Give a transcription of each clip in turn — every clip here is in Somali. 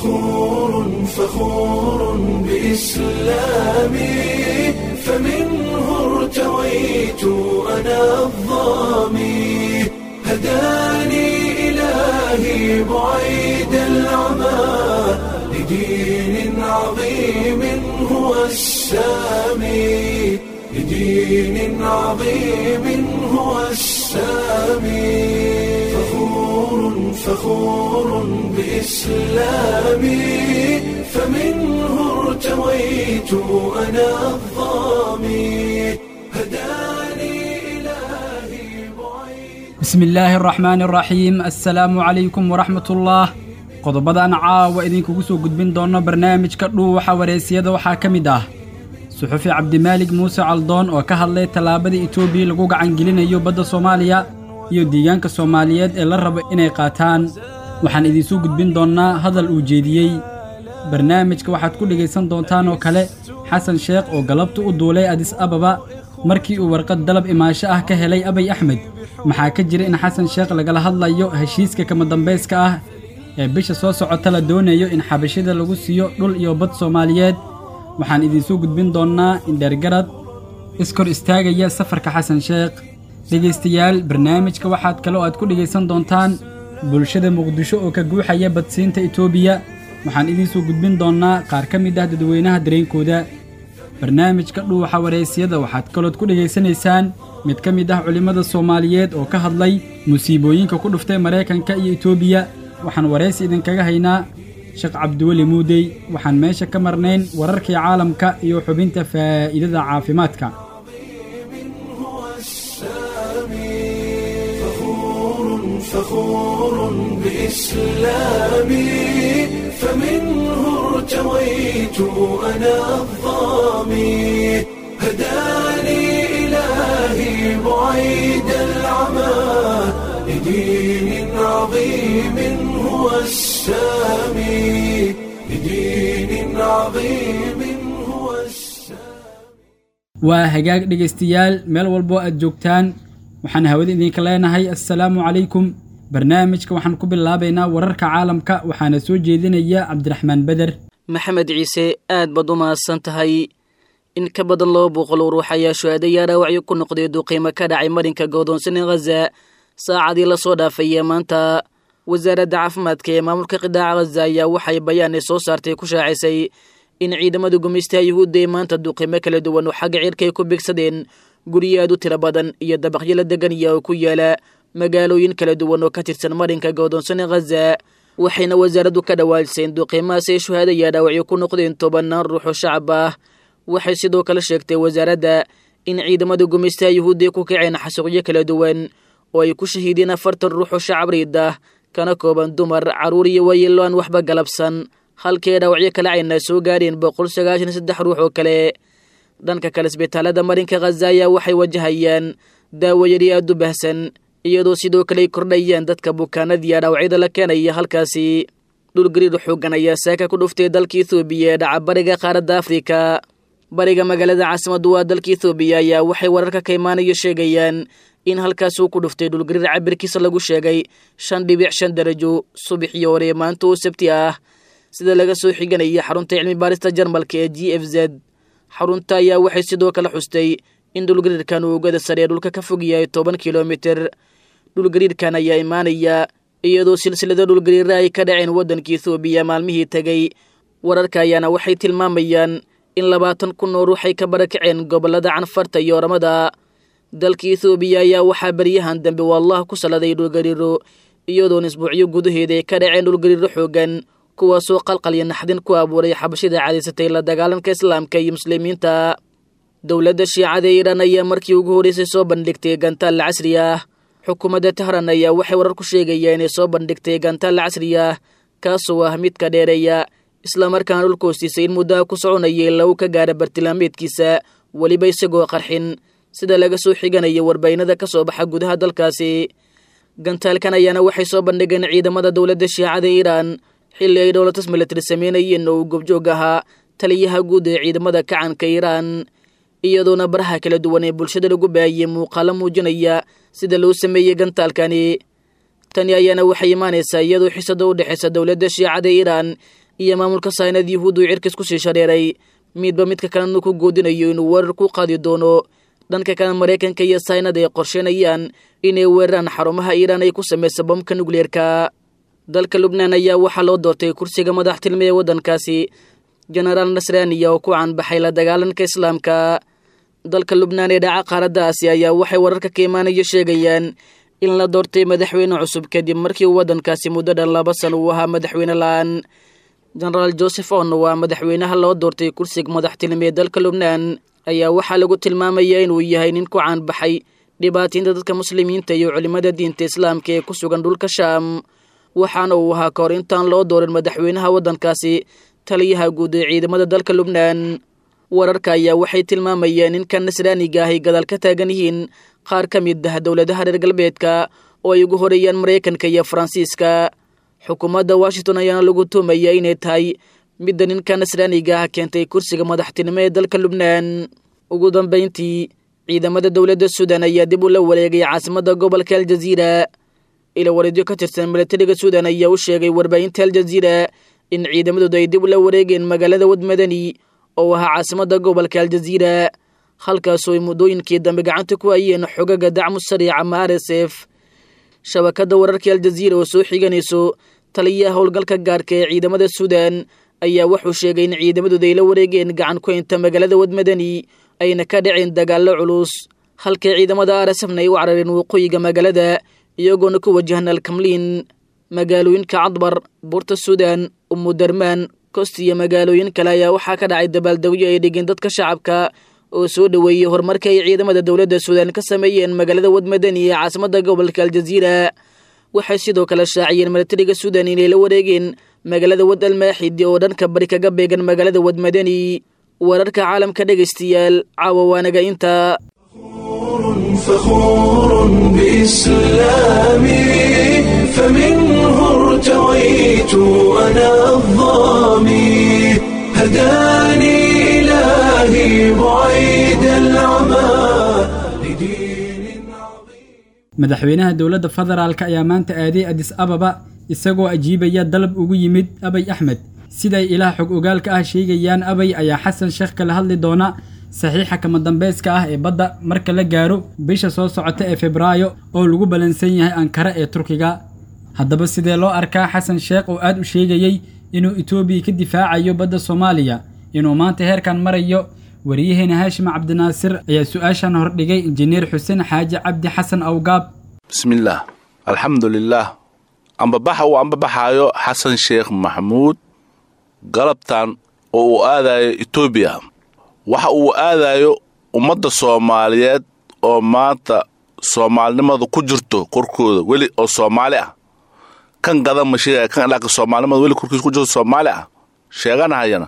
فخور فخور بإسلامي فمنه ارتويت أنا الظامي هداني إلهي بعيد العمى لدين عظيم هو السامي لدين عظيم هو السامي فخور فخور بإسلامي فمنه ارتويت أنا الظامي هداني إلهي بعيد bismi illaahi araxmaani araxiim assalaamu calaykum waraxmatullaah qodobadan caawa idinkugu soo gudbin doono barnaamijka dhuuxa wareysiyada waxaa ka mid ah suxufi cabdimaalig muuse caldoon oo ka hadlay tallaabada etoobiya lagu gacangelinayo badda soomaaliya iyo deegaanka soomaaliyeed ee la rabo inay qaataan waxaan idinsoo gudbin doonnaa hadal uu jeediyey barnaamijka waxaad ku dhegaysan doontaan oo kale xasan sheekh oo galabta u duulay adis ababa markii uu warqad dalab imaansho ah ka helay abay axmed maxaa ka jira in xasan sheekh lagala hadlayo heshiiska kama dambayska ah ee bisha soo socota la doonayo in xabashida lagu siiyo dhul iyo bad soomaaliyeed waxaan idinsoo gudbin doonnaa indheergarad iskor istaagaya safarka xasan sheekh dhegaystayaal barnaamijka waxaad kale oo aad ku dhegaysan doontaan bulshada muqdisho oo ka guuxaya badsiinta etoobiya waxaan idinsoo gudbin doonnaa qaar ka mid ah dadweynaha dareenkooda barnaamijka dhuuxa wareysiyada waxaad kalood ku dhegaysanaysaan mid ka mid ah culimmada soomaaliyeed oo ka hadlay musiibooyinka ku dhuftay maraykanka iyo etoobiya waxaan waraysi idinkaga haynaa sheekh cabdiweli muudey waxaan meesha ka marnayn wararkii caalamka iyo xubinta faa'iidada caafimaadka هو السامي فخور فخور بإسلامي فمنه ارتويت أنا الظامي هداني إلهي بعيد العمى لدين عظيم هو السامي لدين عظيم هو السامي waa hagaag dhegaystayaal meel walboo aad joogtaan waxaan hawada idinka leenahay assalaamu calaykum barnaamijka waxaan ku bilaabaynaa wararka caalamka waxaana soo jeedinaya cabdiraxmaan beder maxamed ciise aad baad u mahadsan tahay in ka badan laba boqol oo ruux ayaa shuhaadayaa dhaawacyo ku noqday duqiimo ka dhacay marinka godoonsan ee khaza saacadii lasoo dhaafaya maanta wasaaradda caafimaadka ee maamulka qidaaca khaza ayaa waxay bayaan ay soo saartay ku shaacisay in ciidamada gumaystaha yuhuudda ee maanta duqiimo kala duwan oo xagga cirka ay ku bigsadeen guryo aad u tiro badan iyo dabaqyo la deganaya oo ku yaala magaalooyin kala duwan oo ka tirsan marinka godoonsan ee khaza waxayna wasaaraddu ka dhawaajisay in duqiimahaas ay shuhaadaya dhaawacyo ku noqdeen tobannaan ruux oo shacab ah waxay sidoo kale sheegtay wasaaradda in ciidamada gumaystaha yuhuudda ay ku kaceen xasuuqyo kala duwan oo ay ku shahiideen afartan ruux oo shacab riid ah kana kooban dumar carruur iyo waayeelo aan waxba galabsan halkii dhaawacyo kale ayna soo gaadheen boqol sagaashan iyo saddex ruux oo kale dhanka kale isbitaalada marinka khaza ayaa waxay wajahayaan daawayari aad u bahsan iyadoo sidoo kale ay kordhayaan dadka bukaanadii dhaawacyada la keenaya halkaasi dhulgariir xoogan ayaa saaka ku dhuftay dalka ethoobiya ee dhaca bariga qaaradda afrika bariga magaalada caasimaddu waa dalka ethoobiya ayaa waxay wararka ka imaanayo sheegayaan in halkaas uu ku dhuftay dhulgariir cabirkiisa lagu sheegay shan dhibic shan darajo subaxii hore maanta oo sabti ah sida laga soo xiganaya xarunta cilmi baarista jarmalka ee g f z xarunta ayaa waxay sidoo kale xustay in dhulgariirkan uu ogada sare ee dhulka ka fog yahay toban kilomiter dhulgariirkan ayaa imaanaya iyadoo silsilada dhulgariira ay ka dhaceen waddanka ethoobiya maalmihii tegay wararka ayaana waxay tilmaamayaan in labaatan kun oo ruux ay ka barakaceen gobollada canfarta iyo oramada dalka ethoobiya ayaa waxaa beryahan dambe wallah ku saladay dhulgariiro iyadoon isbuucyo gudaheeda ay ka dhaceen dhulgariiro xoogan kuwaasoo qalqalyo naxdin ku abuuray xabashida cadaysatay la dagaalanka islaamka iyo muslimiinta dowladda shiicada ee iiraan ayaa markii ugu horreysay soo bandhigtay gantaal casri ah xukuumadda tahran ayaa waxay warar ku sheegayaan inay soo bandhigtay gantaal casri ah kaasoo ah midka dheereeya islamarkaana dhulka hoostiisay in muddaha ku soconayay lagu ka gaara bartilmaameedkiisa weliba isagoo qarxin sida laga soo xiganaya warbaynada ka soo baxa gudaha dalkaasi gantaalkan ayaana waxay soo bandhigeen ciidamada dowladda shiicada iiraan xilli ay dhowlatas milatari sameynayeen oo uu gobjoog ahaa taliyaha guud ee ciidamada kacanka iiraan iyadoona baraha kala duwan ee bulshada lagu baahiyey muuqaalo muujinaya sida loo sameeyey gantaalkani tani ayaana waxay imaanaysaa iyadoo xisada u dhexaysa dowladda shiicada iiraan iyo maamulka saynad yuhuud uu cirkiis ku sii shareeray midba midka kalena ku goodinayo inuu weerar ku qaadi doono dhanka kale maraykanka iyo saynad ay qorsheynayaan inay weeraraan xarumaha iiraan ay ku samaysa bomka nukleerka dalka lubnaan ayaa waxaa loo doortay kursiga madaxtilme ee waddankaasi jenaraal nasraniya oo ku caanbaxay la dagaalanka islaamka dalka lubnaan ee dhaca qaaradda aasiya ayaa waxay wararka ka imaanaya sheegayaan in la doortay madaxweyne cusub kadib markii uu waddankaasi muddo dhan laba san uu ahaa madaxweyne la-aan jenaraal joseph on waa madaxweynaha loo doortay kursiga madaxtilme ee dalka lubnaan ayaa waxaa lagu tilmaamayaa inuu yahay nin ku caanbaxay dhibaataynta dadka muslimiinta iyo culimmada diinta islaamka ee ku sugan dhulka shaam waxaana uu ahaa kahor intaan loo doorin madaxweynaha waddankaasi taliyaha guud ee ciidamada dalka lubnaan wararka ayaa waxay tilmaamayeen in kan nasraaniga ahay gadaal ka taagan yihiin qaar ka mid ah dowladaha reer galbeedka oo ay ugu horeeyaan maraykanka iyo faransiiska xukuumadda washington ayaana lagu tuumaya inay tahay midda ninka nasraaniga ah keentay kursiga madaxtinimo ee dalka lubnaan ugu dambayntii ciidamada dowladda suudan ayaa dib u la wareegay caasimadda gobolka aljaziira ila wareedyo ka tirsan milatariga suudan ayaa u sheegay warbaahinta aljaziira in ciidamadoodu ay dib ula wareegeen magaalada wadmadani oo ahaa caasimadda gobolka aljaziira halkaasoo ay muddooyinkii dambe gacanta ku hayeen xogaga dacmu sariic ama r s f shabakadda wararkii aljaziira oo soo xiganayso taliyaha howlgalka gaarka ee ciidamada suudan ayaa wuxuu sheegay in ciidamadooda ay la wareegeen gacan ku haynta magaalada wadmadani ayna ka dhaceen dagaallo culus halkay ciidamada arsafna ay u carareen waqooyiga magaalada iyagoona ku wajahan alkamliin magaalooyinka cadbar buurta suudan umudarmaan kost iyo magaalooyin kale ayaa waxaa ka dhacay dabaaldegyo ay dhigeen dadka shacabka oo soo dhoweeyey horumarka ay ciidamada dowladda suudan ka sameeyeen magaalada wadmadani ee caasimadda gobolka aljaziira waxay sidoo kale shaaciyeen milatariga suudan inay la wareegeen magaalada wad almaaxidi oo dhanka bari kaga beegan magaalada wadmadani wararka caalamka dhegaystayaal caawa waanaga inta فخور بإسلامي فمنه ارتويت أنا الظامي هداني إلهي بعيد العمى لدين عظيم madaxweynaha dowladda federaalk ayaa maanta aaday adis ababa isagoo ajiibaya dalab ugu yimid abay axmed siday ilaah xog ogaalka ah sheegayaan abay ayaa xasan sheekh kala hadli doona saxiixa kama dambayska ah ee badda marka la gaaro bisha soo socota ee febraayo oo lagu ballansan yahay ankara ee turkiga haddaba sidee loo arkaa xasan sheekh oo aad u sheegayey inuu etoobiya ka difaacayo badda soomaaliya inuu maanta heerkan marayo wariyaheena haashim cabdinaasir ayaa su-aashan hordhigay injineer xuseen xaaji cabdi xasan awgaab bismillaah alxamdulilaah ambabaxa uu ambabaxaayo xasan sheekh maxamuud galabtan oo uu aadayo etoobiya waxa uu aadayo ummadda soomaaliyeed oo maanta soomaalinimadu ku jirto korkooda weli oo soomaali ah kan gadan ma sheegaya kan ilaaka soomaalinimada weli korkiisa ku jirto soomaali ah sheeganahayana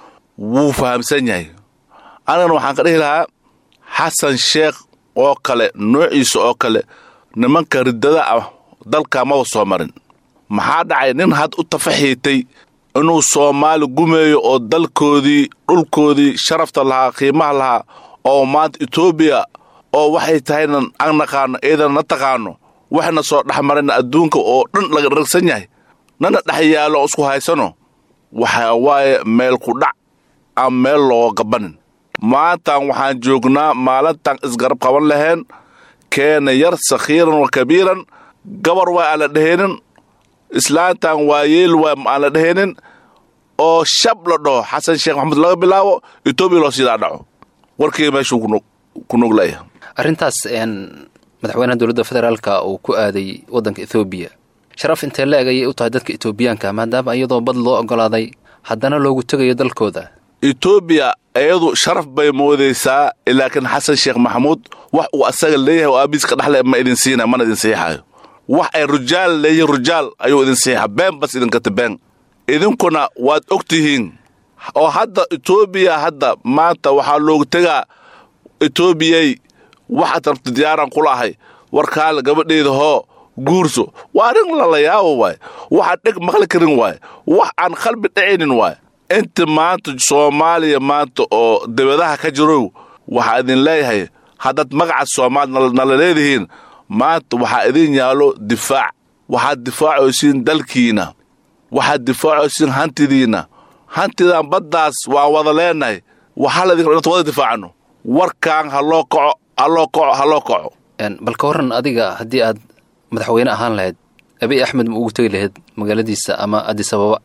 wuu fahamsan yahay anigana waxaan ka dhihi lahaa xasan sheekh oo kale noociisa oo kale nimanka riddada ah dalka maba soo marin maxaa dhacay nin had u tafaxiitay inuu soomaali gumeeyo oo dalkoodii dhulkoodii sharafta lahaa qiimaha lahaa oo maanta etoobiya oo waxay tahayna an naqaano iidana na taqaano waxna soo dhexmarayna adduunka oo dhan laga dharagsan yahay nana dhex yaallo isku haysano waxa waaye meel ku dhac aan meel looga gabanin maantan waxaan joognaa maalintan isgarab qaban lahayn keena yar sakhiiran wa kabiiran gabar waa aan la dheheenin islaantan waa yeel waa aan la dheheenin oo shab la dhaho xasan sheekh maxamuud laga bilaabo etoobiya loo siidaa dhaco warkii meeshuu ku nuglaya arrintaas madaxweynaha dowladda federaalka uu ku aaday waddanka ethoobiya sharaf intee la eg ayay u tahay dadka etoobiyaanka maadaama iyadoo bad loo oggolaaday haddana loogu tegayo dalkooda etoobiya iyadu sharaf bay moodaysaa laakiin xasan sheekh maxamuud wax uu asaga leeyahay oo aabiiska dhexle ma idin siina mana idin siixayo wax ay rujaal leeyihiin rujaal ayuu idin siixa been bas idinkata been idinkuna waad og tihiin oo hadda etoobiya hadda maanta waxaa loogu tegaa etoobiyay waxaad rabta diyaaran kula ahay warkaale gabadheeda hoo guurso waa arrin lala yaabo waay waxaan dheg maqli karin waay wax aan qalbi dhacaynin waay inta maanta soomaaliya maanta oo debadaha ka jirow waxaa idin leeyahay haddaad magaca soomaali nala leedihiin maanta waxaa idin yaallo difaac waxaad difaacaysiin dalkiina waxaad difaacaysin hantidiinna hantidan baddaas waan wada leenahay waxaa laydinka inad wada difaacano warkaan ha loo kaco ha loo kaco ha loo kaco bal ka warran adiga haddii aad madaxweyne ahaan lahayd abiy axmed ma ugu tegi lahayd magaaladiisa ama adisababa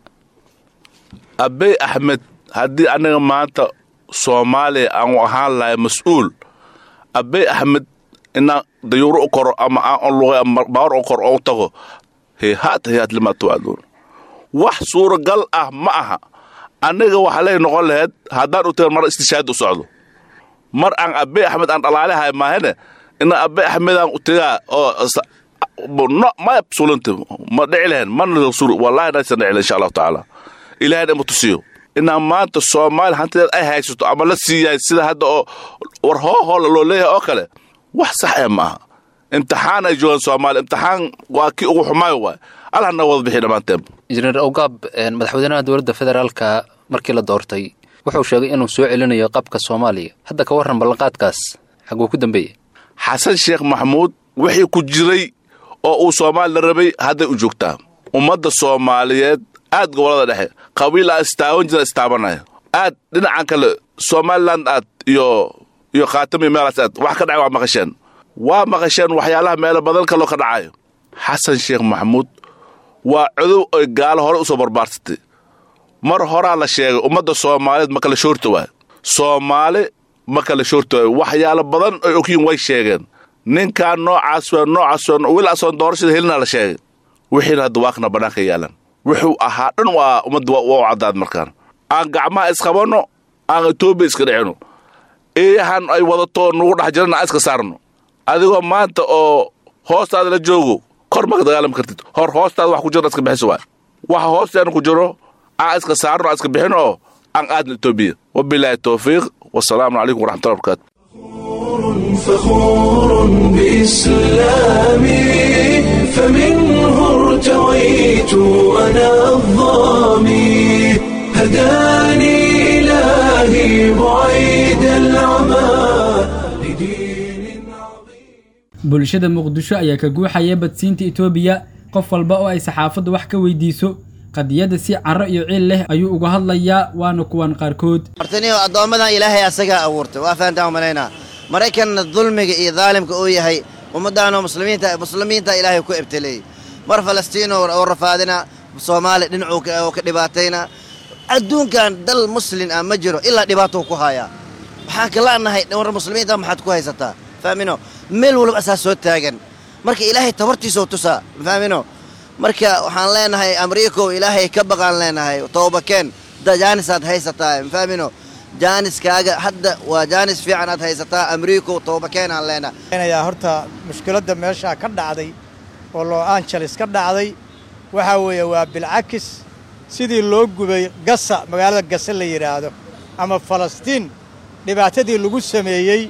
abey axmed haddii annaga maanta soomaaliya aanu ahaan lahay mas-uul abey axmed inaan dayuuro u koro ama aan luqay ama baawar u koro oo u tago heehaat heehaat limaa tuwaaduun wax suuragal ah ma aha annaga waxaa lay noqon lahayd haddaan u tagan mar istishaad u socdo mar aan abey axmed aan dhalaalihay maahane inaan abey axmedaan u tagaa oo no ma sulanta ma dhici lahayn mana wallahi naysan dhici lahayn insha allahu tacaala ilaahayna ima tusiyo inaan maanta soomaaliya hantideed ay haysato ama la siiyahay sida hadda oo war hoohoola loo leeyahay oo kale wax sax ee ma aha imtixaan ay joogaan soomaaliya imtixaan waa kii ugu xumaayo waay allahna wada bixi dhammaanteen injineer awgaab madaxweynaha dowladda federaalka markii la doortay wuxuu sheegay inuu soo celinayo qabka soomaaliya hadda ka warran ballanqaadkaas xaguu ku dambeeyey xasan sheekh maxamuud wixii ku jiray oo uu soomaali la rabay hadday u joogtaa ummadda soomaaliyeed aad gobollada dhexe qabiil aan istaawan jira istaabanaya aad dhinacan kale somalilan aad iyo iyo khaatami meelaas aad wax ka dhacay waa maqasheen waa maqasheen waxyaalaha meelo badan kaloo ka dhacayo xasan sheekh maxamuud waa codow oy gaalo hore u soo barbaarsatay mar horaa la sheegay ummadda soomaaliyeed ma kala shoorta waay soomaali ma kala shoorta waay waxyaalo badan oy ogyihin way sheegeen ninkaan noocaas waa noocaas waa wil asoon doorashada helinaa la sheegay wixiina hadda waakna bannaanka yaalan wuxuu ahaa dhan waa ummadda waa u caddaad markaan aan gacmaha isqabanno aan etoobiya iska dhicino eeyahan ay wadato nugu dhex jirana aan iska saarno adigoo maanta oo hoostaada la joogo kor maka dagaalami kartid hor hoostaada wax ku jirna iska bixiso waay waxa hoosteena ku jiro aan iska saarno aan iska bixino oo aan aadna etoobiya wabilaahi towfiiq wasalaamu calaykum waraxmatullahi barakaatu فخور بإسلامي فمنه ارتويت أنا الظامي هداني إلهي بعيد العمى لدين عظيم bulshada muqdisho ayaa ka guuxaya badsiinta etoobiya qof walba oo ay saxaafaddu wax ka weydiiso qadiyadda si carro iyo ciil leh ayuu uga hadlayaa waana kuwan qaarkood hortaniyo addoommadan ilaahay asagaa abuurtay waa fahantaan umalaynaa maraykanna dulmiga iyo daalimka uu yahay ummaddaanoo muslimiinta muslimiinta ilaahay ku ebteleeyey mar falastiino oo rafaadina soomaali dhinacuu oo ka dhibaatayna adduunkan dal muslin ah ma jiro ilaa dhibaatou ku hayaa waxaan kala'nahay war muslimiinta maxaad ku haysataa fahmino meel walba asaa soo taagan marka ilaahay tabartiisoo tusaa fahmino marka waxaan leenahay amriikow ilaahay ka baqaan leenahay toobakeen jaanisaad haysataa fahmino jaaniskaaga hadda waa jaanis fiican aad haysataa amriikow toobakeenaan leenahay yaa horta mushkiladda meeshaa ka dhacday oo los angeles ka dhacday waxaa weeye waa bilcakis sidii loo gubay gasa magaalada gasa la yidhaahdo ama falastiin dhibaatadii lagu sameeyey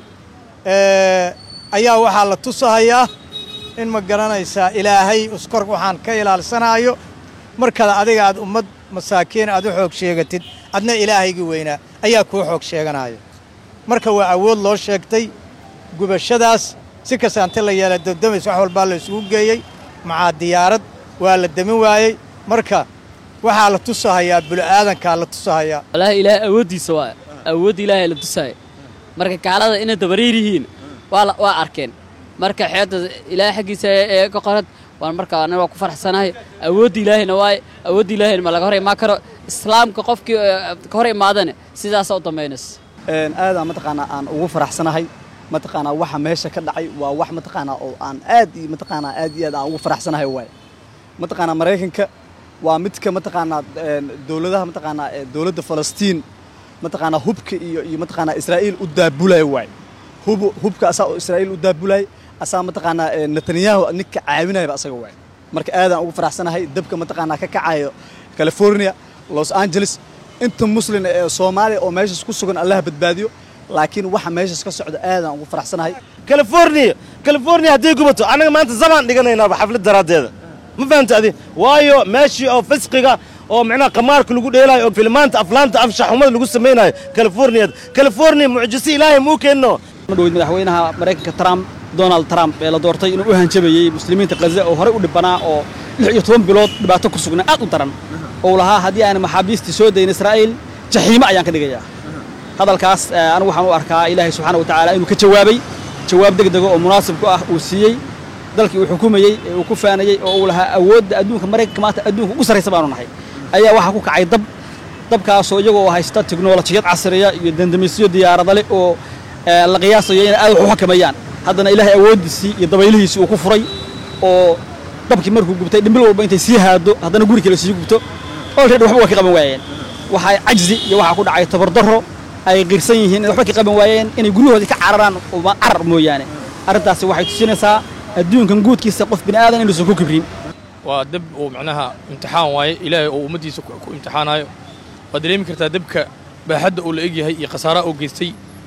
ayaa waxaa la tusahayaa in ma garanaysaa ilaahay uskor waxaan ka ilaalsanaayo markada adiga aad ummad masaakiin aad u xoog sheegatid adna ilaahaygii weynaa ayaa kuu xoog sheeganaayo marka waa awood loo sheegtay gubashadaas si kasta ante la yeela dabdamays wax walbaa la isugu geeyey macaa diyaarad waa la demin waayey marka waxaa la tusahayaa bulu'aadankaa la tusahayaa wallaahi ilaahay awooddiisa waa awoodda ilaahay la tusaaya marka gaalada inay dabariir yihiin waa waa arkeen marka xeedda ilaahay xaggiisa ee ka qorad waan marka aniga waa ku faraxsanahay awoodda ilaahayna waaye awoodda ilaahayna ma laga hor imaan karo islaamka qofkii ka hor imaadane sidaasa u dambaynaysa aadaan mataqaanaa aan ugu faraxsanahay mataqaanaa waxa meesha ka dhacay waa wax mataqaanaa oo aan aad iyo mataqaanaa aad iyo aad aan ugu faraxsanahay waaye mataqaanaa maraykanka waa midka mataqaanaa dowladaha mataqaanaa dowladda falastiin mataqaanaa hubka iyo iyo mataqaanaa israa'iil u daabulaya waaye hub hubka asaa oo israa'iil u daabulaya asaa mataqaanaa netanyahu ninka caawinayaba asaga waaye marka aadaan ugu faraxsanahay dabka mataqaanaa ka kacayo california los angeles inta muslin ee soomaaliya oo meeshas ku sugan allaha badbaadiyo laakiin waxa meeshas ka socda aadaan ugu faraxsanahay california california hadday gubato annaga maanta zamaan dhiganaynaaba xaflad daraaddeeda ma fahamta adi waayo meeshii oo fisqiga oo micnaha qamaarka lagu dheelaayo oo filmaanta aflaanta afshaxumada lagu samaynayo california california mucjise ilaahay muu keenno madhowid madaxweynaha maraykanka trump donald trump ee la doortay inuu u hanjabayey muslimiinta khaza oo horey u dhibanaa oo lix iyo toban bilood dhibaato ku sugnaa aad u daran oo lahaa haddii aan maxaabiistii soo dayin israa'iil jaxiimo ayaan ka dhigayaa hadalkaas anigu waxaan u arkaa ilaahay subxaana wa tacaala inuu ka jawaabay jawaab degdega oo munaasib ku ah uu siiyey dalkii uu xukumayey ee uu ku faanayey oo uu lahaa awoodda adduunka maraykanka maanta adduunka ugu sarraysa baanu nahay ayaa waxaa ku kacay dab dabkaasoo iyagoo haysta teknolojiyad casriya iyo dandamisyo diyaaradale oo la qiyaasayo inay aad wax u xakameeyaan haddana ilaahay awooddiisii iyo dabaylihiisii uu ku furay oo dabkii markuu gubtay dhimbil walba intay sii haado haddana guri kale sii gubto olready waxba waa ka qaban waayeen waxaa cajzi iyo waxaa ku dhacay tabardarro ay qirsan yihiin inay waxba ka qaban waayeen inay guryahoodii ka cararaan carar mooyaane arrintaasi waxay tusinaysaa adduunkan guudkiisa qof bini aadan inuusan ku kibrin waa dab uu macnaha imtixaan waaye ilaahay oo ummaddiisa ku imtixaanayo waad dareemi kartaa dabka baaxadda uu la egyahay iyo khasaaraha uu geystay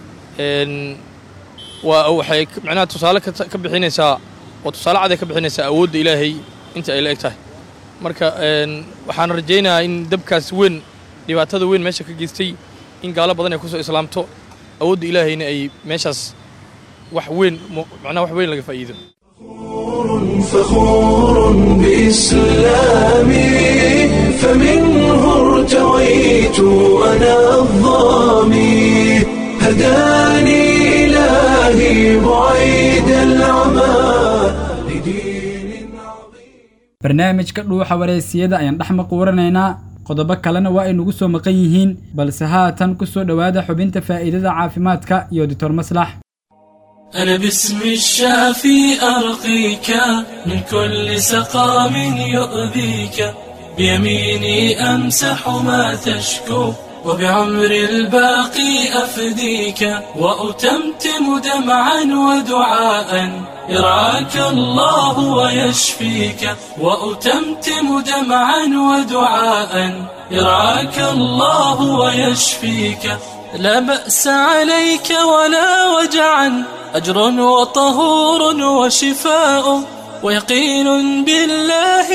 waa waxay macnaha tusaale ka bixinaysaa oo tusaale caday ka bixinaysaa awoodda ilaahay inta ay la eg tahay marka waxaan rajaynayaa in dabkaas weyn dhibaatada weyn meesha ka geystay in gaalo badan ay kusoo islaamto awoodda ilaahayna ay meeshaas wax weyn macnaha wax weyn laga faa'iido فخور بإسلامي فمنه ارتويت أنا الظامي هداني إلهي بعيد العمى barnaamijka dhuuxa wareysiyada ayaan dhex maquuranaynaa qodobo kalena waa ay nagu soo maqan yihiin balse haatan ku soo dhowaada xubinta faa'iidada caafimaadka iyo doctor maslax أنا باسم الشافي أرقيك من كل سقام يؤذيك بيميني أمسح ما تشكو وبعمر الباقي أفديك وأتمتم دمعا ودعاء يرعاك الله ويشفيك وأتمتم دمعا ودعاء يرعاك الله ويشفيك لا بأس عليك ولا وجعا أجر وطهور وشفاء ويقين بالله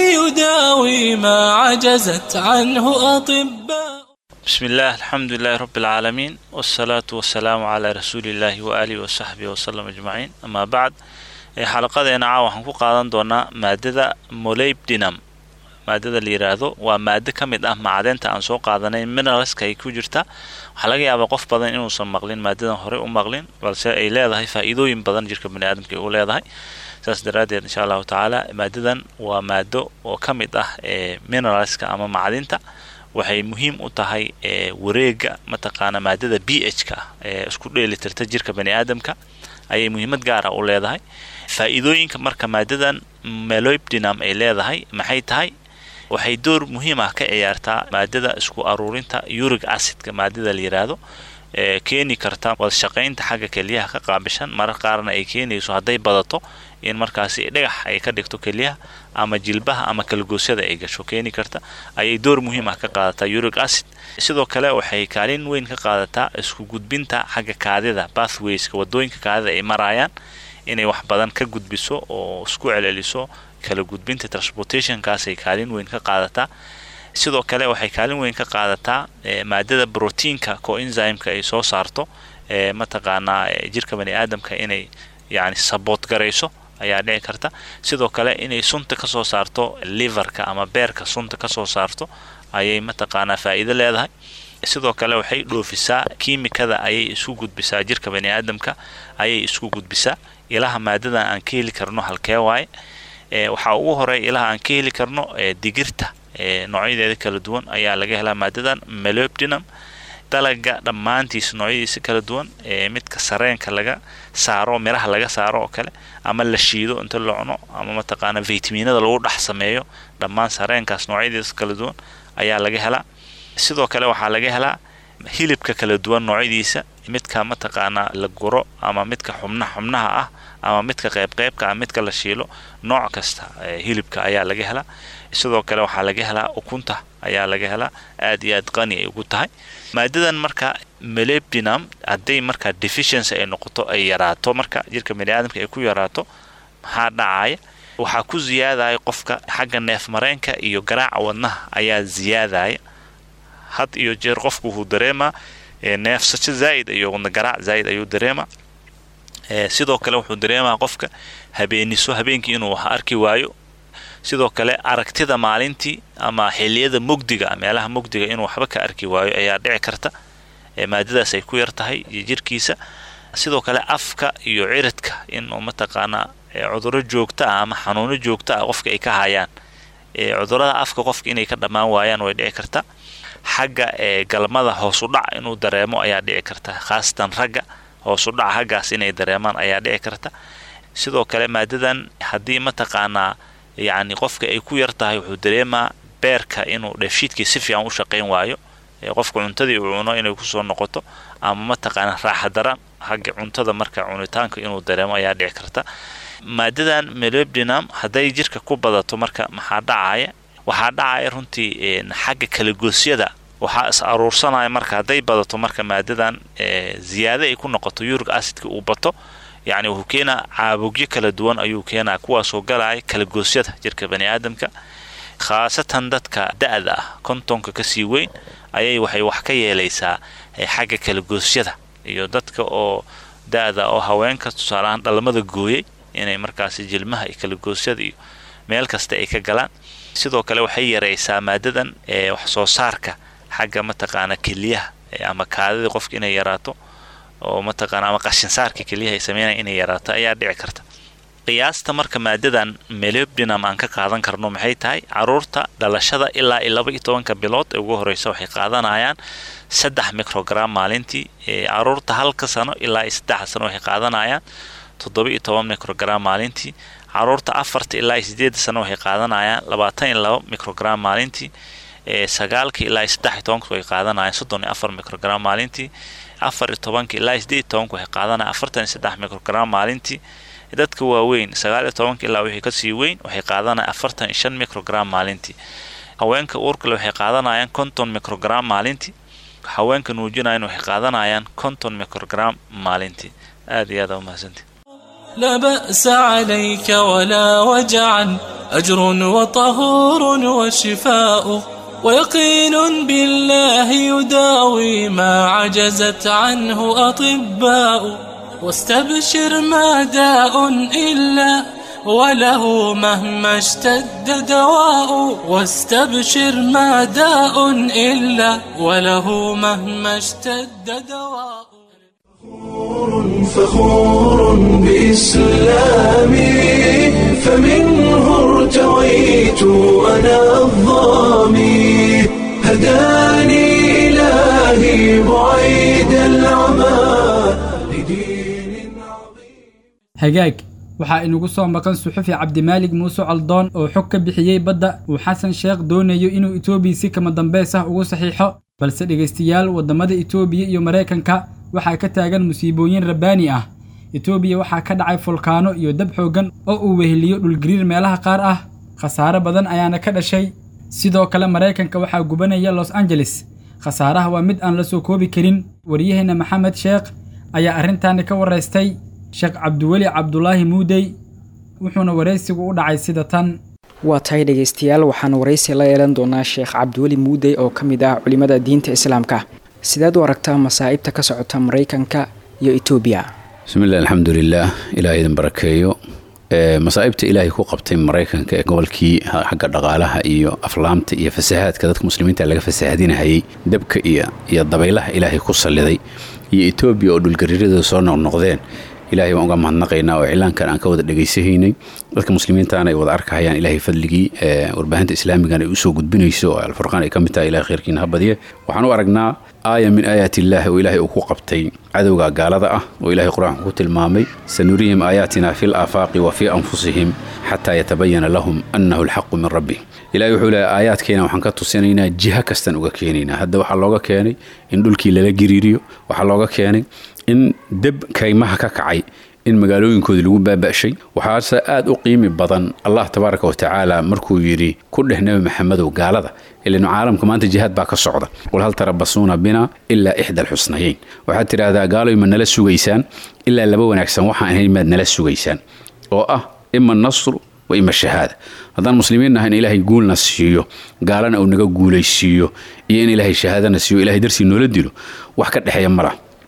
يداوي ما عجزت عنه أطباء بسم الله الحمد لله رب العالمين والصلاة والسلام على رسول الله وآله وصحبه وسلم أجمعين أما بعد xalaqadeena caawa waxaan ku qaadan doonaa maadada molybdinum maadada la yiraahdo waa maado ka mid ah macdenta aan soo qaadanay mineralska ay ku jirta waxaa laga yaabaa qof badan inuusan maqlin maadadan horey u maqlin balse ay leedahay faa'iidooyin badan jirka baniaadamka ay u leedahay saas daraaddeed insha allahu tacaala maadadan waa maado oo ka mid ah ee mineralska ama macdinta waxay muhiim u tahay wareega mataqaana maadada b h ka ee isku dheelitirta jirka baniaadamka ayay muhiimad gaara u leedahay faa'iidooyinka marka maadadan melobdinum ay leedahay maxay tahay waxay door muhiim ah ka ciyaartaa maadada isku aruurinta uric acidka maadada la yiraahdo ee keeni karta wadashaqaynta xagga keliyaha ka qaabishan marar qaarna ay keenayso hadday badato in markaasi dhagax ay ka dhigto keliyaha ama jilbaha ama kalgoosyada ay gasho keeni karta ayay door muhiim ah ka qaadataa uric acid sidoo kale waxay kaalin weyn ka qaadataa isku gudbinta xagga kaadida bathwayska wadooyinka kaadida ay marayaan inay wax badan ka gudbiso oo isku celceliso kala gudbinta transportationkaasay kaalin weyn ka qaadataa sidoo kale waxay kaalin weyn ka qaadataa maadada brotiinka coenzymeka ay soo saarto ee mataqaanaa jirka bani aadamka inay yani saboot garayso ayaa dhici karta sidoo kale inay sunta kasoo saarto liverka ama beerka sunta kasoo saarto ayay mataqaanaa faa'iido leedahay sidoo kale waxay dhoofisaa kiimikada ayay isku gudbisaa jirka bani aadamka ayay isku gudbisaa ilaha maadadan aan ka heli karno halkee waaye waxaa ugu horeeya ilaha aan ka heli karno digirta noocyadeeda kala duwan ayaa laga helaa maadadan melobdinum dalaga dhammaantiis noocyadiisa kala duwan midka sareenka laga saaro miraha laga saaro oo kale ama la shiido inta la cuno ama mataqaana vitaminada lagu dhex sameeyo dhammaan sareenkaas noocyadiisa kala duwan ayaa laga helaa sidoo kale waxaa laga helaa hilibka kala duwan noocyadiisa midka mataqaanaa la guro ama midka xubnaha xubnaha ah ama midka qeybqeybka ah midka la shiilo nooc kasta hilibka ayaa laga helaa sidoo kale waxaa laga helaa ukunta ayaa laga helaa aad iyo aad qani ay ugu tahay maadadan marka melebdinum hadday marka deficiency ay noqoto ay yaraato marka jirka baniaadamka ay ku yaraato maxaa dhacaya waxaa ku ziyaadaya qofka xagga neef mareenka iyo garaaca wadnaha ayaa ziyaadaya had iyo jeer qofku wuxuu dareemaa neefsasho zaa'id iyo wadna garaac zaa'id ayuu dareemaa sidoo kale wuxuu dareemaa qofka habeeniso habeenkii inuu wax arki waayo sidoo kale aragtida maalintii ama xiliyada mugdiga meelaha mugdiga inuu waxba ka arki waayo ayaa dhici karta maadadaas ay ku yar tahay iyo jirkiisa sidoo kale afka iyo ciridka inuu mataqaanaa cuduro joogto ah ama xanuuno joogto ah qofka ay ka hayaan cudurada afka qofka inay ka dhammaan waayaan way dhici karta xagga galmada hoosudhac inuu dareemo ayaa dhici karta khaasatan ragga hoosudhac haggaas inay dareemaan ayaa dhici karta sidoo kale maadadan haddii mataqaanaa yacni qofka ay ku yar tahay wuxuu dareemaa beerka inuu dheefshiidkii si fiican u shaqayn waayo qofka cuntadii uu cuno inay kusoo noqoto ama mataqaanaa raaxa daran xagga cuntada marka cunitaanka inuu dareemo ayaa dhici karta maadadan melobdinam hadday jirka ku badato marka maxaa dhacaya waxaa dhacaya runtii xagga kalagoosyada waxaa is aruursanaya marka hadday badato marka maadadan ziyaado ay ku noqoto yurig acidka uu bato yacni wuxuu keenaa caabugyo kala duwan ayuu keenaa kuwaasoo galaya kalagoosyada jirka bani aadamka khaasatan dadka da-da ah kontonka kasii weyn ayay waxay wax ka yeelaysaa xagga kalagoosyada iyo dadka oo da-da oo haweenka tusaaleahaan dhalmada gooyay inay markaasi jilmaha iyo kalagoosyada iyo meel kasta ay ka galaan sidoo kale waxay yaraysaa maadadan wax soo saarka xagga mataqaana keliyaha ama kaadidii qofka inay yaraato oo mataqaana ama qashinsaarka keliyaha ay sameynaya inay yaraato ayaa dhici karta qiyaasta marka maadadan melobdinam aan ka qaadan karno maxay tahay caruurta dhalashada ilaa iyo laba iyo tobanka bilood ee ugu horeysa waxay qaadanayaan saddex microgram maalintii caruurta halka sano ilaa iyo saddexa sano waxay qaadanayaan toddoba iyo toban microgram maalintii caruurta afarta ilaa iyo sideedda sano waxay qaadanayaan labaatan iyo laba microgram maalintii sagaalka ilaa iyo saddex iyo tobanka waxay qaadanayaan soddon iyo afar microgram maalintii afar iyo tobanka ilaa iyo sideed iyo tobanka waxay qaadanayaan afartan iyo saddex microgram maalintii dadka waaweyn sagaal iyo tobanka ilaa wixii kasii weyn waxay qaadanayaan afartan iyo shan microgram maalintii haweenka uurkale waxay qaadanayaan konton microgram maalintii haweenka nuujinayan waxay qaadanayaan konton microgram maalintii aad iyo aad umahadsantii لا بأس عليك ولا وجعا أجر وطهور وشفاء ويقين بالله يداوي ما عجزت عنه أطباء واستبشر ما داء إلا وله مهما اشتد دواء واستبشر ما داء إلا وله مهما اشتد دواء فخور بإسلامي فمنه ارتويت أنا الظامي هداني إلهي بعيد العمى hagaag waxaa inugu soo maqan suxufi cabdimaalig muuse caldoon oo xog ka bixiyey badda uu xasan sheekh doonayo inuu etoobiya si kama dambeys ah ugu saxiixo balse dhegaystayaal waddamada etoobiya iyo maraykanka waxaa ka taagan musiibooyin rabbaani ah etoobiya waxaa ka dhacay fulkaano iyo dab xooggan oo uu weheliyo dhulgariir meelaha qaar ah khasaare badan ayaana ka dhashay sidoo kale maraykanka waxaa gubanaya los angeles khasaaraha waa mid aan la soo koobi karin waryaheena maxamed sheekh ayaa arrintaani ka waraystay sheekh cabdiweli cabdulaahi muudey wuxuuna waraysigu u dhacay sida tan waa tahay dhegaystayaal waxaan waraysi la yeelan doonaa sheekh cabdiweli muudey oo ka mid ah culimmada diinta islaamka sideed u aragtaa masaa'ibta ka socota maraykanka iyo etoobiya bismillahi alxamdulilaah ilaah idin barakeeyo masaa'ibta ilaahay ku qabtay maraykanka ee gobolkii xagga dhaqaalaha iyo aflaamta iyo fasahaadka dadka muslimiinta laga fasahadinahayay dabka iyo iyo dabaylaha ilaahay ku salliday iyo etoobiya oo dhulgariirada soo noqnoqdeen ilahay baan uga mahadnaqaynaa oo iclaankan aan ka wada dhegaysahaynay dadka muslimiintaana ay wada arkahayaan ilaahay fadligii warbaahinta islaamigana ay usoo gudbinayso oo alfurqaan ay ka mid tahay ilahay khayrkiina ha badiye waxaan u aragnaa aaya min aayaati illaahi oo ilaahay uu ku qabtay cadowga gaalada ah oo ilahay qur-aanku ku tilmaamay sanurihim aayaatina fi laafaaqi wa fii anfusihim xataa yatabayana lahum annahu alxaqu min rabbi ilahay wuxuu leehay aayaadkeena waxaan ka tusinaynaa jiha kastan uga keenaynaa hadda waxaa looga keenay in dhulkii lala giriiriyo waxaa looga keenay in deb kaymaha ka kacay in magaalooyinkoodii lagu baaba'shay waxaase aad u qiimi badan allah tabaaraka wa tacaala markuu yidhi ku dheh nebi maxamedow gaalada ilanu caalamka maanta jihaad baa ka socda qul hal tarabasuuna bina ilaa ixda alxusnayeyn waxaad tidhaahdaa gaaloy ma nala sugaysaan ilaa laba wanaagsan waxaan ahayn maad nala sugaysaan oo ah ima nasru wa ima shahaada haddaan muslimiin nahay in ilaahay guulna siiyo gaalana uu naga guulaysiiyo iyo in ilaahay shahaadana siiyo ilahay darsii noola dilo wax ka dhexeeya malah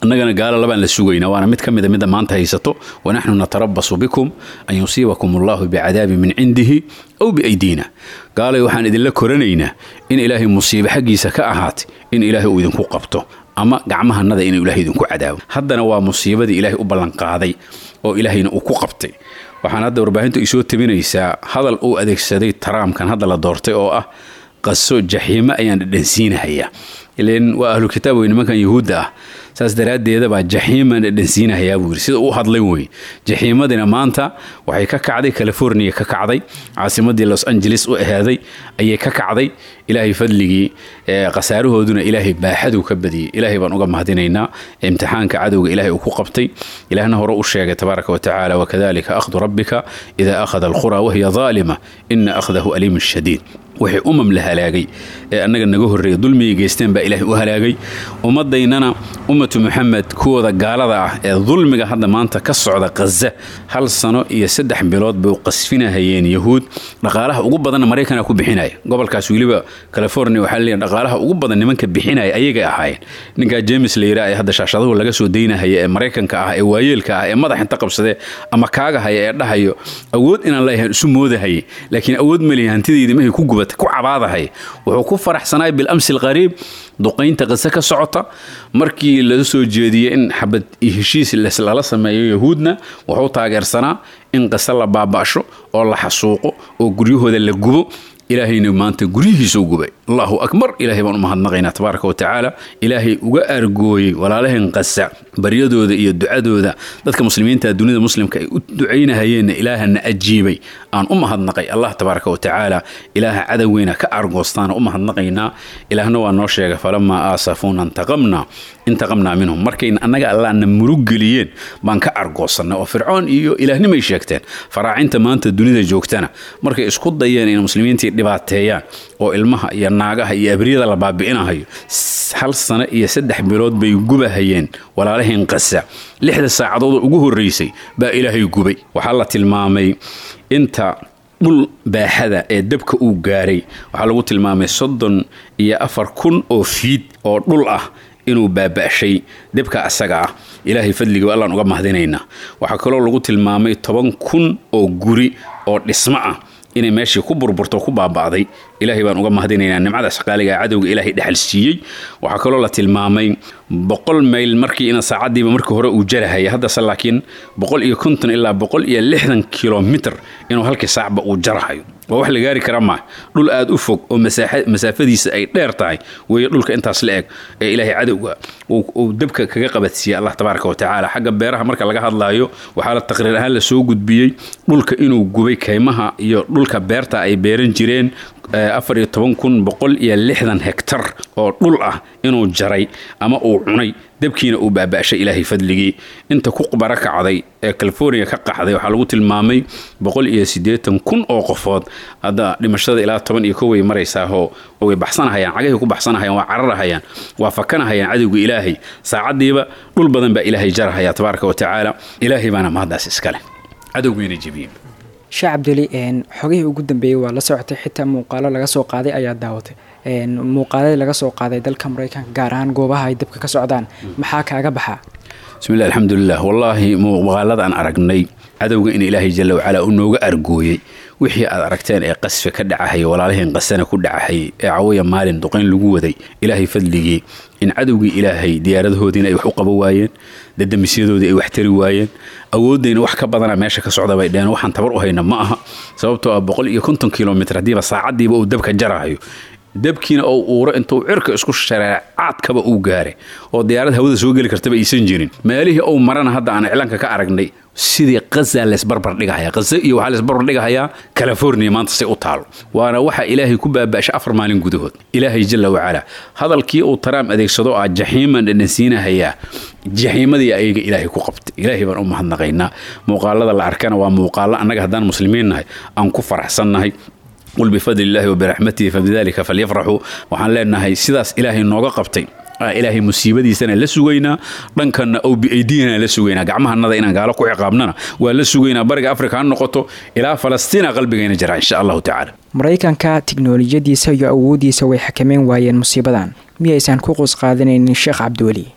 annagana gaalo labaan la sugaynaa waana mid ka mida midda maanta haysato wanaxnu natarabasu bikum an yusiibakum allahu bicadaabin min cindihi aw biaydiina gaalay waxaan idinla koranaynaa in ilaahay musiibo xaggiisa ka ahaatay in ilaahay uu idinku qabto ama gacmahanada inuu ilaahay idinku cadaabo haddana waa musiibadii ilaahay u ballanqaaday oo ilaahayna uu ku qabtay waxaan hadda warbaahintu ay soo tabinaysaa hadal uu adeegsaday taraamkan hadda la doortay oo ah qaso jaxiimo ayaan dhadhansiinahayaa ilan waa ahlu kitaab wey nimankan yahuudda ah saas daraaddeedabaa jaxiimaan dhadhansiinahayaa buu yidhi sida uu hadlay wey jaxiimadina maanta waxay ka kacday california ka kacday caasimadii los angeles u ahaaday ayay ka kacday ilaahay fadligii khasaarahooduna ilaahay baaxaduu ka badiyey ilaahay baan uga mahadinaynaa imtixaanka cadowga ilaahay uu ku qabtay ilaahna hore u sheegay tabaaraka watacaala wakadalika akhdu rabbika idaa akhada alqura wahiya daalima ina akhdahu aliimun shadiid wixii umam la halaagay ee annaga naga horreeya dulmigay geysteen baa ilaahay u halaagay ummadaynana ummatu muxamed kuwooda gaalada ah ee dulmiga hadda maanta ka socda khaza hal sano iyo saddex bilood bay u qasfinahayeen yahuud dhaqaalaha ugu badanna maraykana ku bixinaya gobolkaas weliba california waxaa leeyahay dhaqaalaha ugu badan nimanka bixinaya ayagay ahaayeen ninkaa james la yidhaha ee hadda shaashadahu laga soo daynahaya ee maraykanka ah ee waayeelka ah ee madax inta qabsadee ama kaagahaya ee dhahayo awood inaan leeyahay isu moodahayay laakiin awood malihi hantidaydi mahay ku gubatay ku cabaadahay wuxuu ku faraxsanaay bilamsi alqariib duqaynta qise ka socota markii laga soo jeediyey in xabad heshiis lala sameeyo yahuudna wuxuu taageersanaa in qise la baaba'sho oo la xasuuqo oo guryahooda la gubo ilaahayna maanta guryihiisa u gubay allahu akbar ilaahay baan u mahadnaqaynaa tabaaraka wa tacaala ilaahay uga argooyey walaalahan qasa baryadooda iyo ducadooda dadka muslimiinta dunida muslimka ay u ducaynahayeenna ilaahana ajiibay aan u mahadnaqay allah tabaaraka wa tacaala ilaaha cadoweyna ka argoostaana u mahadnaqaynaa ilaahna waa noo sheegay falamaa aasafuuna intaqamna intaqamnaa minhum markayna annaga allaana murug geliyeen baan ka argoosannay oo fircoon iyo ilaahnimay sheegteen faraacinta maanta dunida joogtana markay isku dayeen in muslimiintii dhibaateeyaan oo ilmaha iyo naagaha iyo abriyada la baabi'inahayo hal sano iyo saddex bilood bay gubahayeen walaalahayn qasa lixda saacadood ugu horraysay baa ilaahay gubay waxaa la tilmaamay inta dhul baaxada ee dabka uu gaaray waxaa lagu tilmaamay soddon iyo afar kun oo fiid oo dhul ah inuu baaba'shay debka asaga ah ilaahay fadliga allaan uga mahadinaynaa waxaa kaloo lagu tilmaamay toban kun oo guri oo dhismo ah inay meeshii ku burburto ku baaba'day ilaahay baan uga mahadinaynaa nimcadaas qaaliga cadowga ilaahay dhexal siiyey waxaa kaloo la tilmaamay boqol mayl markii ina saacadiiba markii hore uu jarahaya haddase laakiin boqol iyo konton ilaa boqol iyo lixdan kilomitr inuu halkii saacba uu jarahayo waa wax la gaari kara maa dhul aad u fog oo masaafadiisa ay dheer tahay weeye dhulka intaas la eg ee ilaahay cadowga uu dabka kaga qabadsiiyey allah tabaaraka wa tacaala xagga beeraha marka laga hadlaayo waxaa la taqriir ahaan la soo gudbiyey dhulka inuu gubay kaymaha iyo dhulka beerta ay beeran jireen afar iyo toban kun boqol iyo lixdan hektar oo dhul ah inuu jaray ama uu cunay dabkiina uu baaba'shay ilaahay fadligii inta ku qbaro kacday ee california ka qaxday waxaa lagu tilmaamay boqol iyo siddeetan kun oo qofood hadda dhimashada ilaa toban iyo koway maraysaahoo way baxsanahayaan cagahay ku baxsanahayaan waa cararahayaan waa fakanahayaan cadowga ilaahay saacaddiiba dhul badan baa ilaahay jarahaya tabaaraka wa tacaala ilaahay baana mahaddaas iskale cadowgiina jebiyey sheekh cabduli xogihii ugu dambeeyey waa la socotay xitaa muuqaalo laga soo qaaday ayaa daawatay muuqaaladii laga soo qaaday dalka maraykanka gaar ahaan goobaha ay dabka ka socdaan maxaa kaaga baxaa bismillahi alxamdulilah wallaahi muuqaaladaan aragnay cadowga in ilaahay jalla wacalaa uu nooga argooyey wixii aad aragteen ee qasfi ka dhacahaya walaalaheen qasana ku dhacahayay ee cawaya maalin duqayn lagu waday ilaahay fadligii in cadowgii ilaahay diyaaradahoodiina ay wax u qabo waayeen dadamisyadoodii ay wax tari waayeen awooddayna wax ka badana meesha ka socda bay dheheen waxaan tabar u hayna ma aha sababtoo ah boqol iyo konton kilomitr haddiiba saacaddiiba uu dabka jarahayo dabkiina oo uuro intuu cirka isku shareecaadkaba uu gaaray oo diyaarad hawada soo geli kartaba aysan jirin meelihii uu marana hadda aan iclaanka ka aragnay sidii qaza leesbarbar dhigahaya qaza iyo waxaa leesbarbar dhigahayaa california maanta say u taalo waana waxa ilaahay ku baaba'shay afar maalin gudahood ilaahay jalla wacalaa hadalkii uu taraam adeegsado ah jaxiiman dhadhansiinahayaa jaxiimadii ayaga ilaahay ku qabtay ilaahay baan u mahadnaqaynaa muuqaalada la arkana waa muuqaalo annaga haddaan muslimiin nahay aan ku faraxsannahay qul bifadli illaahi wabiraxmatihi fabidalika falyafraxuu waxaan leenahay sidaas ilaahay nooga qabtay ilaahay musiibadiisana la sugaynaa dhankanna ow biaydiyana la sugaynaa gacmahanada inaan gaalo ku ciqaabnana waa la sugaynaa bariga afrika ha noqoto ilaa falastiina qalbigayna jira insha allahu tacaala maraykanka tiknolojiyadiisa iyo awooddiisa way xakameyn waayeen musiibadan miyaysan ku quus qaadanaynin sheekh cabdiweli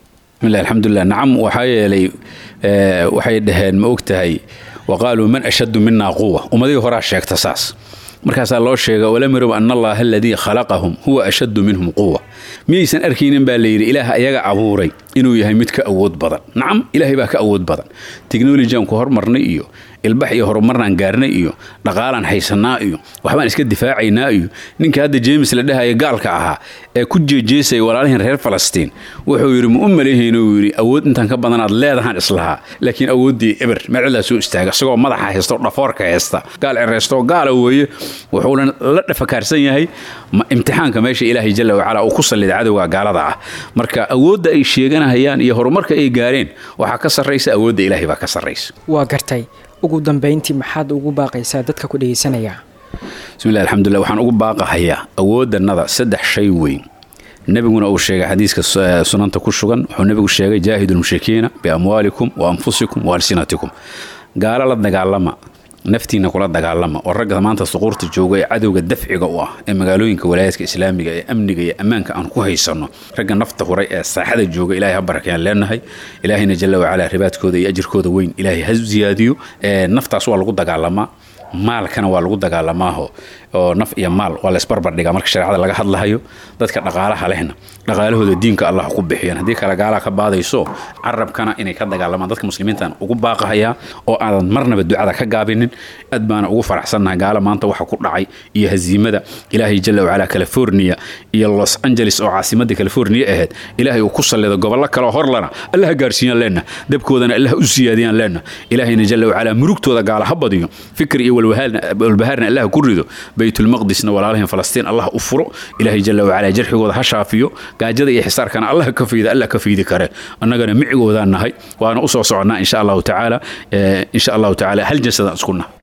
bismillahi alxamdulilah nacam waxaa yeelay waxay dhaheen ma og tahay wa qaaluu man ashaddu minaa quwa ummadihii horaa sheegta saas markaasaa loo sheega walam yarow ana allaha aladii khalaqahum huwa ashaddu minhum quwa miyaysan arkaynin baa layidhi ilaah ayaga abuuray inuu yahay mid ka awood badan nacam ilaahay baa ka awood badan teknolojiyan ku hormarnay iyo ilbax iyo horumarnaan gaarnay iyo dhaqaalaan haysanaa iyo waxbaan iska difaacaynaa iyo ninka hadda jeemis la dhahaya gaalka ahaa ee ku jeejeesaya walaalihin reer falastiin wuxuu yidhi ma u maleehayn uu yidhi awood intaan ka badanaad leedahaan islahaa laakiin awooddii eber meecilaa soo istaaga isagoo madaxa haysta dhafoorka haysta gaal cereysto gaala weeye wuxuuna la dhafakaarsan yahay imtixaanka meesha ilaahay jalla wacala uu ku sallida cadowga gaalada ah marka awoodda ay sheeganahayaan iyo horumarka ay gaareen waxaa ka sarraysa awoodda ilaahay baa ka sarraysa waa gartay ugu dambayntii maxaad ugu baaqaysaa dadka ku dhegaysanaya bismillahi alxamdulilah waxaan ugu baaqahayaa awoodannada saddex shay weyn nebiguna uu sheegay xadiiska sunanta ku sugan wuxuu nebigu sheegay jaahidu lmushrikiina biamwaalikum wa anfusikum wa alsinatikum gaalo la dagaalama naftiina kula dagaalama oo ragga maanta suquurta jooga ee cadowga dafciga u ah ee magaalooyinka walaayaadka islaamiga ee amniga iyo ammaanka aan ku haysanno ragga nafta huray ee saaxada jooga ilahay ha barakayaan leenahay ilaahayna jalla wacalaa ribaadkooda iyo ajirkooda weyn ilaahay ha ziyaadiyo naftaas waa lagu dagaalamaa maalkana waa lagu dagaalamaaho oo naf iyo maal waa la isbarbardhigaa marka shareecada laga hadlahayo dadka dhaqaalaha lehna dhaqaalahooda diinka allah ku bixiyaan haddii kale gaalaha ka baadayso carabkana inay ka dagaalamaan dadka muslimiintaan ugu baaqahayaa oo aadan marnaba ducada ka gaabinin aad baana ugu faraxsannahay gaala maanta waxa ku dhacay iyo haziimada ilaahay jalla wacalaa california iyo los angeles oo caasimadda california ahayd ilaahay uu ku sallido gobollo kaleo horlana allah ha gaarsiiyaan leenna dabkoodana allah u siyaadiyaan leenna ilaahayna jalla wacalaa murugtooda gaala ha badiyo fikir iyo walbahaarna allah ku rido baytulmaqdisna walaalahin falastiin allah u furo ilaahay jalla wacalaa jarxigooda ha shaafiyo gaajada iyo xisaarkana allah ka fiida allah ka fiidi kare annagana micigoodaan nahay waana u soo soconnaa insha allahu tacaala insha allahu tacaala hal jasadaan isku nahay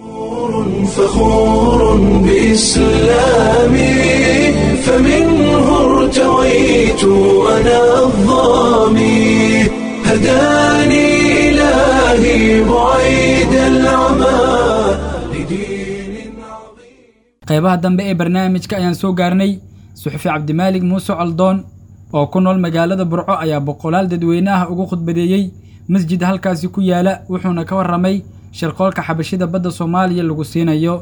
فخور بإسلامي فمنه ارتويت أنا الظامي هداني إلهي بعيد العمى qaybaha dambe ee barnaamijka ayaan soo gaarnay suxufi cabdimaalig muuse coldoon oo ku nool magaalada burco ayaa boqolaal dadweyne ah ugu khudbadeeyey masjid halkaasi ku yaala wuxuuna ka warramay shirqoolka xabashida badda soomaaliya lagu siinayo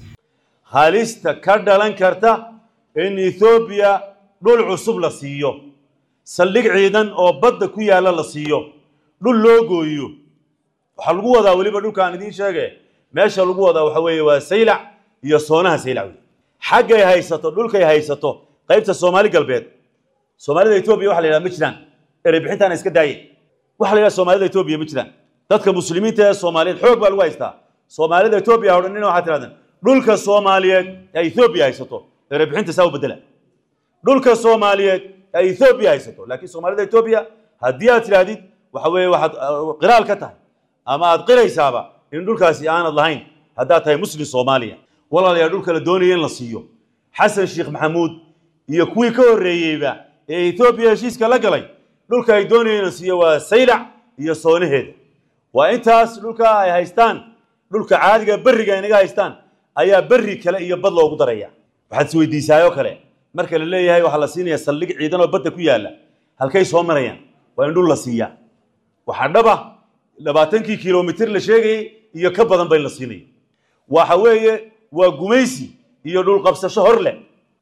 halista ka dhalan karta in ethoobiya dhul cusub la siiyo saldhig ciidan oo badda ku yaalla la siiyo dhul loo gooyo waxaa lagu wadaa weliba dhulkaan idiin sheege meesha lagu wadaa waxa weeye waa saylac iyo soonaha saylac wey xaggay haysato dhulkay haysato qaybta soomaali galbeed soomaalida etoobiya waxa la yidhaha ma jiraan erebixintaana iska daaye waxa la yidhaha soomaalida etoobiya ma jiraan dadka muslimiinta ee soomaaliyeed xoog baa lagu haystaa soomaalida etoobiya ha odhanina waxaa tirahdeen dhulka soomaaliyeed ee etoobiya haysato erebixinta saa u bedela dhulka soomaaliyeed ee etoobiya haysato laakiin soomaalida etoobiya haddii aad tidhaahdid waxa weeye waxaad qiraal ka tahay ama aad qiraysaaba in dhulkaasi aanad lahayn haddaad tahay muslim soomaaliya walaalayaa dhulka la doonaya in la siiyo xasan sheekh maxamuud iyo kuwii ka horreeyeyba ee etoobiya heshiiska la galay dhulka ay doonayeen in la siiyo waa saylac iyo soonaheeda waa intaas dhulka ay haystaan dhulka caadiga berriga inaga haystaan ayaa berri kale iyo bad loogu daraya waxaad isweydiisaayoo kale marka la leeyahay waxaa la siinaya saldhig ciidan oo badda ku yaalla halkay soo marayaan waa in dhul la siiyaa waxaa dhaba labaatankii kilomitir la sheegayey iyo ka badan ba in la siinayo waxa weeye waa gumaysi iyo dhul qabsasho hor leh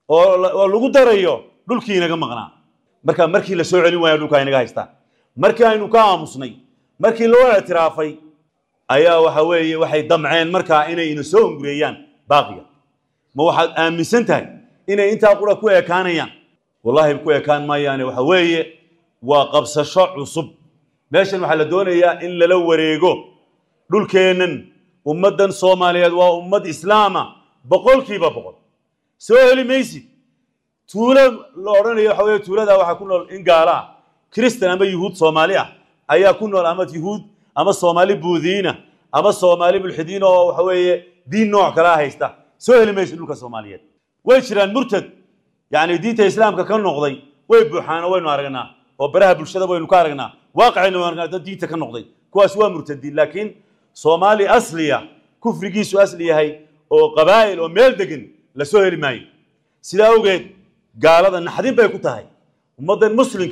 oo lagu darayo dhulkii inaga maqnaa marka markii la soo celin waaya dhulkaa inaga haystaan markii aynu ka aamusnay markii loo ictiraafay ayaa waxa weeye waxay damceen markaa inay ina soo ungureeyaan baaqiga ma waxaad aaminsan tahay inay intaa qura ku ekaanayaan wallaahi ku ekaan maayaane waxa weeye waa qabsasho cusub meeshan waxaa la doonayaa in lala wareego dhulkeennan ummaddan soomaaliyeed waa ummad islaama boqolkiiba boqol soo heli maysid tuulo la odhanayo waxa weye tuulada waxaa ku nool in gaala ah kristan ama yuhuud soomaali ah ayaa ku nool ama yuhuud ama soomaali buudiina ama soomaali mulxidiin oo waxa weeye diin nooc kalaa haysta soo heli maysid dhulka soomaaliyeed way jiraan murtad yacni diinta islaamka ka noqday way buuxaan oo waynu aragnaa oo baraha bulshada waynu ka aragnaa waaqicayna waynu aragnaa dad diinta ka noqday kuwaas waa murtadiin laakiin soomaali asliya kufrigiisu asli yahay oo qabaa'il oo meel degan la soo heli maayo sidaa awgeed gaalada naxdin bay ku tahay ummaddan muslimka ah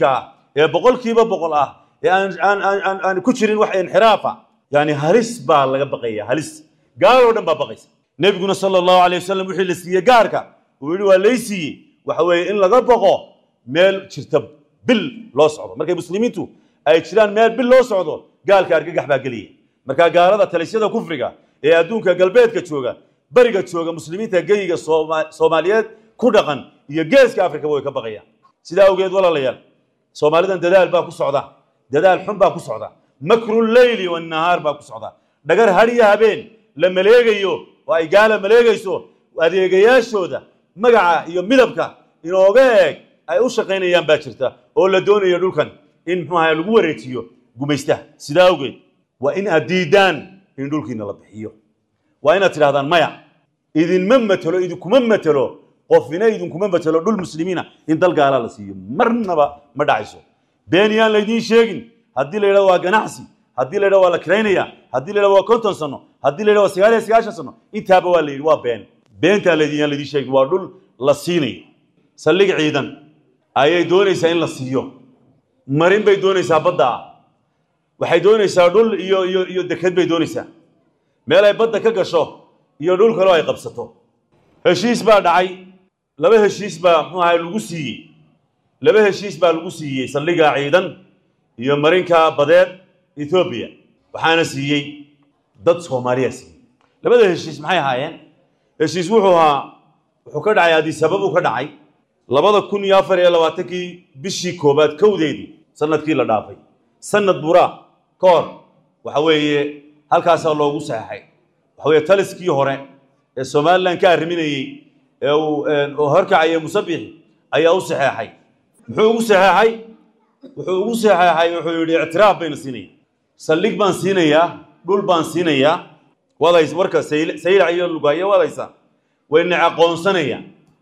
ee boqolkiiba boqol ah ee aan aan aan aan aan ku jirin wax inxiraafa yani halis baa laga baqaya halis gaaloo dhan baa baqaysa nebiguna sala allahu alayh wasalam wixii la siiyey gaarka uu yidhi waa lay siiyey waxa weeye in laga baqo meel jirta bil loo socdo markay muslimiintu ay jiraan meel bil loo socdo gaalka argagax baa gelaya markaa gaalada talisyada kufriga ee adduunka galbeedka jooga beriga jooga muslimiinta geyiga Sooma- soomaaliyeed ku dhaqan iyo geeska afrika way ka baqayaan sidaa awgeed walaalayaal soomaalidan dadaal baa ku socda dadaal xun baa ku socda makru leyli wannahaar baa ku socda dhagar hadhiyo habeen la maleegayo oo ay gaala maleegayso adeegayaashooda magaca iyo midabka inooga eeg ay u shaqaynayaan baa jirta oo la doonayo dhulkan in muxuu ahaye lagu wareejiyo gumaystaha sidaa awgeed waa in aad diidaan in dhulkiina la bixiyo waa inaad tidhahdaan maya idinma matelo idinkuma matelo qofina idinkuma matelo dhul muslimiina in dal gaala la siiyo marnaba ma dhacayso been yaan laydiin sheegin haddii la yidhahdo waa ganacsi haddii la yidhahdo waa la kiraynaya haddii la yidhahdo waa konton sano haddii la yidhahdo waa sagaal iyo sagaashan sano intaaba waa la yidhi waa been beentaa laydin yaan laydiin sheegin waa dhul la siinayo saldhig ciidan ayay doonaysaa in la siiyo marin bay doonaysaa badda ah waxay doonaysaa dhul iyo iyo iyo deked bay doonaysaa meel ay badda ka gasho iyo dhul kaleo ay qabsato heshiis baa dhacay laba heshiis baa muxuu ahay lagu siiyey laba heshiis baa lagu siiyey saldhigga ciidan iyo marinka badeed ethoobiya waxaana siiyey dad soomaaliya siiyey labada heshiis maxay ahaayeen heshiis wuxuu ahaa wuxuu ka dhacay adisabab uu ka dhacay labada kun iyo afar iyo labaatankii bishii koobaad kowdeedii sanadkii la dhaafay sanad buraa ka hor waxa weeye halkaasaa loogu saxeexay waxa weeye taliskii hore ee somalilan ka arriminayey ee uu oo horkacaya musabixi ayaa u saxeexay muxuu ugu saxeexay wuxuu ugu saxeexay wuxuu yidhi ictiraaf bayna siinaya saldhig baan siinayaa dhul baan siinayaa wadays warka sayl- saylac iyo lugaayo wadaysa wayna aqoonsanaya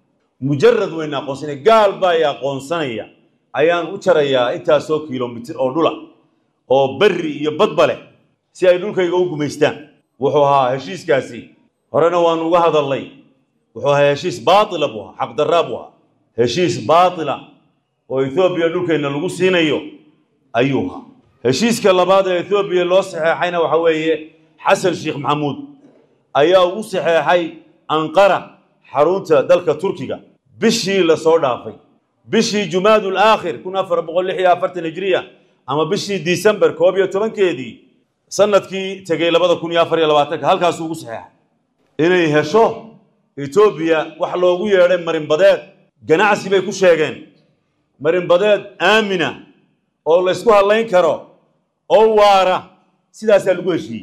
mujarad wayna aqoonsanaya gaal baa i aqoonsanaya ayaan u jarayaa intaasoo kilomitir oo dhula oo berri iyo badba leh si ay dhulkayga u gumaystaan wuxuu ahaa heshiiskaasi horena waan uga hadalnay wuxuu ahaa heshiis baatila buu ahaa xaqdarraa buu ahaa heshiis baatila oo ethoobiya dhulkeenna lagu siinayo ayuu ahaa heshiiska labaad ee ethoobiya loo saxeexayna waxa weeye xasan sheekh maxamuud ayaa ugu saxeexay anqara xarunta dalka turkiga bishii lasoo dhaafay bishii jumaadul aakhir kun afar boqol lix iyo afartan hijriya ama bishii disembar koob iyo tobankeedii sanadkii tegey labada kun iyo afar iyo labaatanka halkaasuu ugu saxeexay inay hesho etoobiya wax loogu yeedhay marinbadeed ganacsi bay ku sheegeen marinbadeed aamina oo laysku hadlayn karo oo waara sidaasaa lagu heshiiyey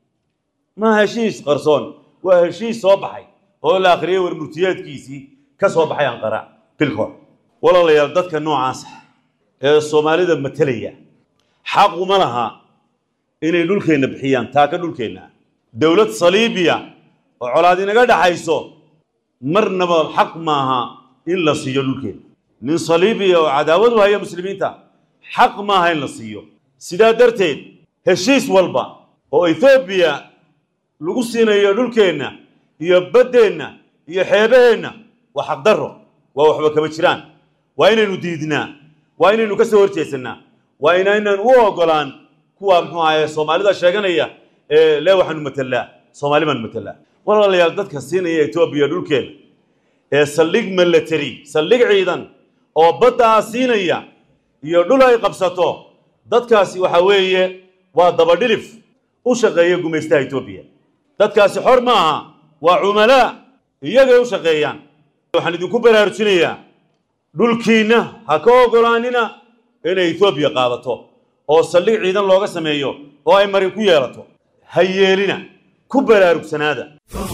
ma heshiis qarsoon waa heshiis soo baxay oo la akhriyey warmurtiyeedkiisii ka soo baxay anqara bilkoor walaalayaal dadka noocaasa ee soomaalida matelaya xaquma laha inay dhulkeenna bixiyaan taaka dhulkeenna dowlad saliibiya oo colaad inaga dhaxayso marnaba xaq maaha in la siiyo dhulkeenna nin saliibiya oo cadaawad u haya muslimiinta xaq maaha in la siiyo sidaa darteed heshiis walba oo ethoobiya lagu siinayo dhulkeenna iyo baddeenna iyo xeebaheenna waa xaqdarro waa waxba kama jiraan waa inaynu diidnaa waa inaynu ka soo horjeesannaa waa inaynan u ogolaan kuwa muxuu ahaye soomaalida sheeganaya ee lee waxaanu matelaa soomaali baanu matelaa walaalayaal dadka siinaya etoobiya dhulkeena ee saldhig military saldhig ciidan oo badda ah siinaya iyo dhul ay qabsato dadkaasi waxa weeye waa dabadhilif u shaqeeya gumaystaha etoobiya dadkaasi xor ma aha waa cumalaa iyagay u shaqeeyaan waxaan idinku baraarujinayaa dhulkiinna ha ka ogolaanina inay etoobiya qaadato oo saldhig ciidan looga sameeyo oo ay marin ku yeelato ha yeelina ku baraarugsanaada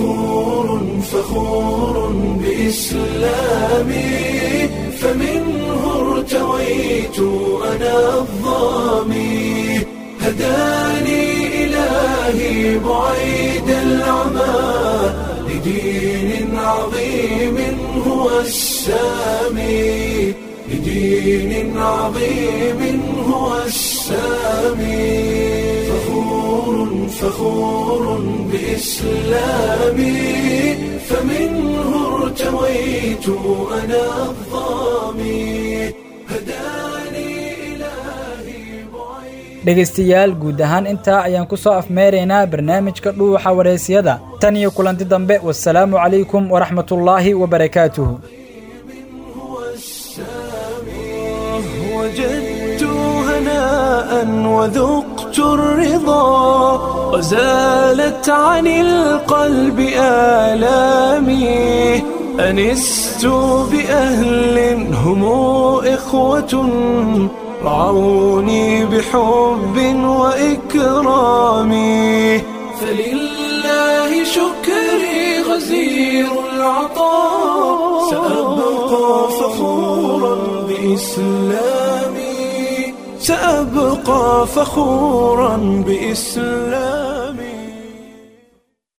فخور بإسلامي فمنه ارتويت أنا الظامي هداني إلهي بعيد العمى لدين عظيم هو السامي لدين عظيم هو السامي فخور فخور بإسلامي فمنه ارتويت أنا الظامي هداني إلى dhegaystayaal guud ahaan intaa ayaan ku soo afmeeraynaa barnaamijka dhuuxa wareysiyada tan iyo kulanti dambe wasalaamu calaykum waraxmatullaahi wabarakaatuhu وجدت هناء وذقت الرضا وزالت عن القلب آلامي أنست بأهل هم إخوة رعوني بحب وإكرام فلله شكري غزير العطاء سأبقى فخورا بإسلامي سأبقى فخورا بإسلامي